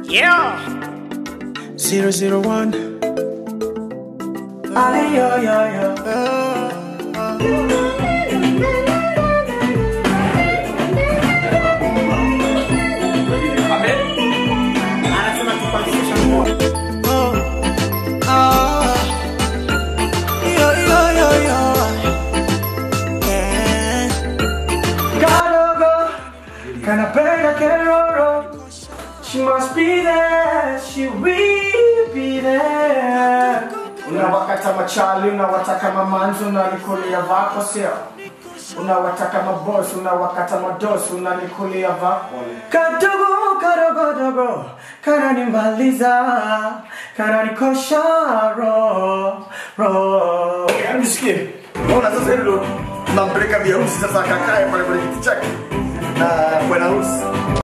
Yeah. 001. Ay, yo, yo, yo. Anasema tupangisha nguo. Oh. Ah. Yo, yo, yo, yo. Yeah. Kadogo, kanapenda keroro. She must be there, she will be there. Unawakata machali, unawataka mamanzi, unanikulia vako sio? Unawataka mabosi, unawakata madosi, unanikulia vako. Kadogo, kadogo, dogo, kananimaliza, kananikosha ro, ro. Yaani nisikie. Unaona sasa hilo tunampeleka biharusi sasa akakae pale kwenye kiti chake na bwana harusi.